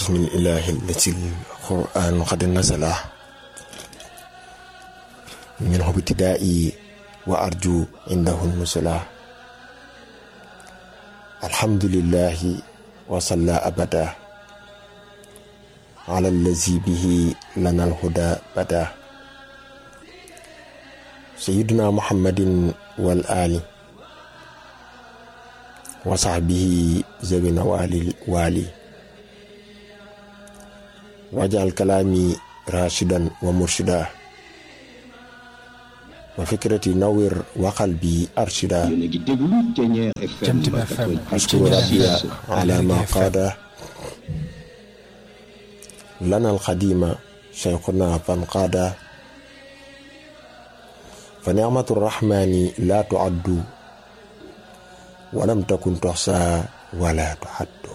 bismillahi allati alquran qad nasala minhu ibtidaa'i wa arju indahu nusula alhamdulillahi wa salla abada ala allazi bihi lana alhuda bada sayyiduna muhammadin wal ali wa sahbihi zawina wali wali wajal kalami rashidan wa murshida wa fikrati nawir wa qalbi arshida yéen a ngi déglu Thiéniere FM Jant bi FM. ashkuru rabbiya ala ma qaada lana alxadima cheikhuna fan qaada fa nicmatu rrahmani la tuaddu walam takun toxsa wala tuxaddu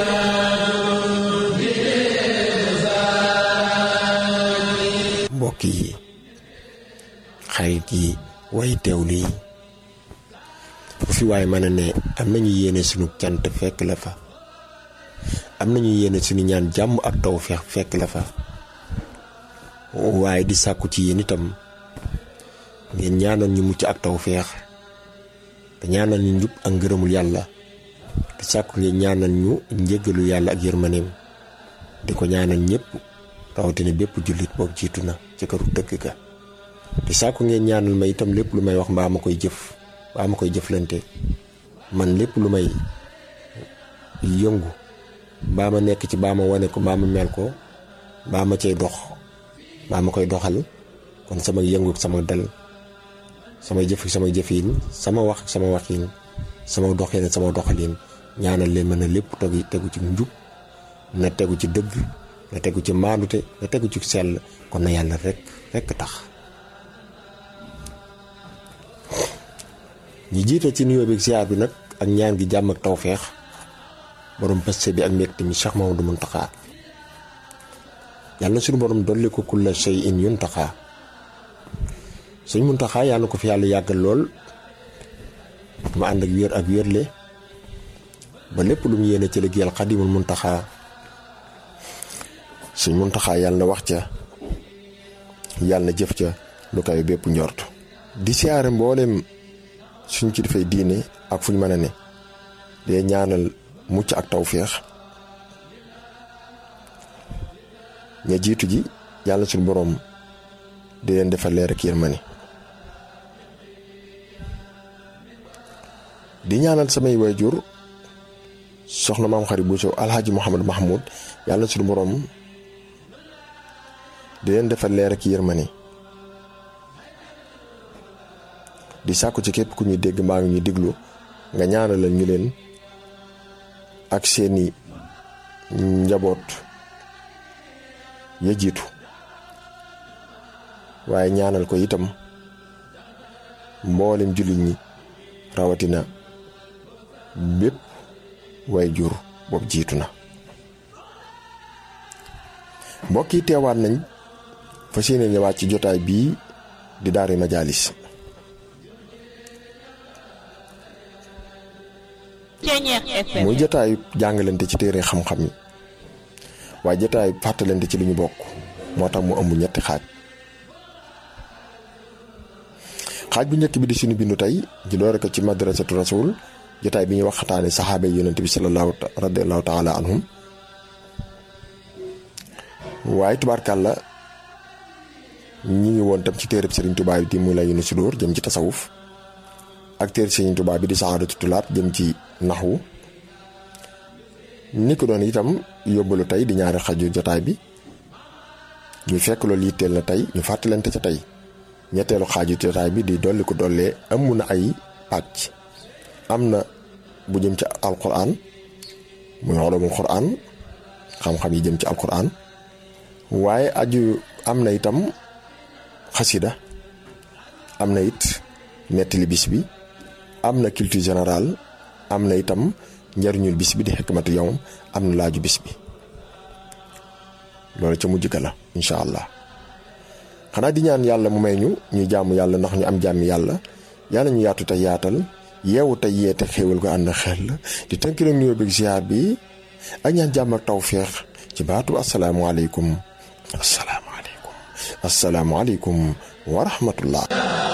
mbokk yi xarit yi way teewlu yi fu fi waay mën a ne am nañu yéene sunu cant fekk la fa am nañu yéene sunu ñaan jàmm ak tawfeex fekk la fa waaye di sàkku ci yéen itam ngeen ñaanal ñu mucc ak tawfeex te ñaanal ñu njub ak ngërëmul yàlla di sàkku ngeen ñaanal ñu njéggalu yàlla ak yërmaneem di ko ñaanal ñëpp rawatina bépp jullit boog jiitu na ci këru dëkk ga di sàkku ngeen ñaanal ma itam lépp lu may wax mbaa ma koy jëf mbaa ma koy jëflante man lépp lu may yëngu mbaa ma nekk ci mbaa ma wane ko mbaa ma mel ko mbaa ma cay dox mbaa ma koy doxal kon sama yëngu ak sama dal sama jëf ak sama jëfiin sama wax ak sama waxiin sama doxin ak sama doxalin ñaanal leen mën a lépp tegu tegu ci njub na tegu ci dëgg na tegu ci maandute na tegu ci sell kon na yàlla rek rek tax ñi jiite ci nuyoo bi ak ziar bi nag ak ñaan gi jàmm ak tawfeex borom paste bi ak mbégte mi Cheikh Mamadou Muntaxa yàlla na suñu borom dolli ko kulla shay in yuntaxa suñ Muntaxa yàlla na ko fi yàlla yàggal lool mu ànd ak wér ak wérle ba lépp lu mu yéene ci liggéeyal xadimul Muntaxa suñ Muntaxa yàlla na wax ca yàlla na jëf ca lu kawe bépp njort di siyaare mboolem suñ ci dafay diine ak fuñ mën a ne dee ñaanal mucc ak tawféex ña jiitu ji yàlla suñu boroom di leen defal leer ak yërmande di ñaanal samay waajur soxna maam xarit bu sow alxaaji Mouhamad Mahmoud yàlla suñu boroom di leen defal leer ak yërmande di sàkku ci képp ku ñuy dégg mbaa ngi ñuy déglu nga ñaanalal ñu leen ak seeni njaboot ya jiitu waaye ñaanal ko itam mboolem jullit ñi rawatina bépp way jur boobu jiitu na mbokk yi teewaat nañ fa seeni ñëwaat ci jotaay bii di daari majaalis Thiéniere FM. muy jotaayu jàngalante ci téere xam-xam yi waaye jotaayu fàttalante ci li ñu bokk moo tax mu ëmb ñetti xaaj xaaj bu njëkk bi di suñu bindu tey ñu doore ko ci madrasatu rasul jotaay bi ñuy waxtaane saxaaba yi yonent bi sallallahu radiallahu taala anhum waaye tubaarkàlla ñi ngi woon tam ci téereb Sëriñ Tuubaa bi di mu la yunu sudóor jëm ci tasawuf ak téere Sëriñ Tuubaa bi di saxaadatu tulaat jëm ci naxwu ni ko doon itam yóbbalu tey di ñaari xaju jotaay bi ñu fekk loolu yitteel na tey ñu fàttalante ca tey ñetteelu xaaju jotaay bi di dolli ko dollee amu na ay pàcc am na bu jëm ci alquran muy ulumul quran xam-xam yi jëm ci alquran waaye aju am na itam xasida am na it nettali bis bi am na culture générale am na itam njariñul bis bi di xikmatu yawm am na laaju bis bi loolu ca mujj ka la incha allah xanaa di ñaan yàlla mu may ñu ñuy jàmm yàlla ndax ñu am jàmm yàlla yàlla ñu yaatu tey yaatal yeewu tey yeete xéewal ko ànd xel di tënk nag nuyoo bi ziar bi ak ñaan jàmm ak tawféex ci baatu asalaamualeykum asalaamualeykum asalaamualeykum wa rahmatullah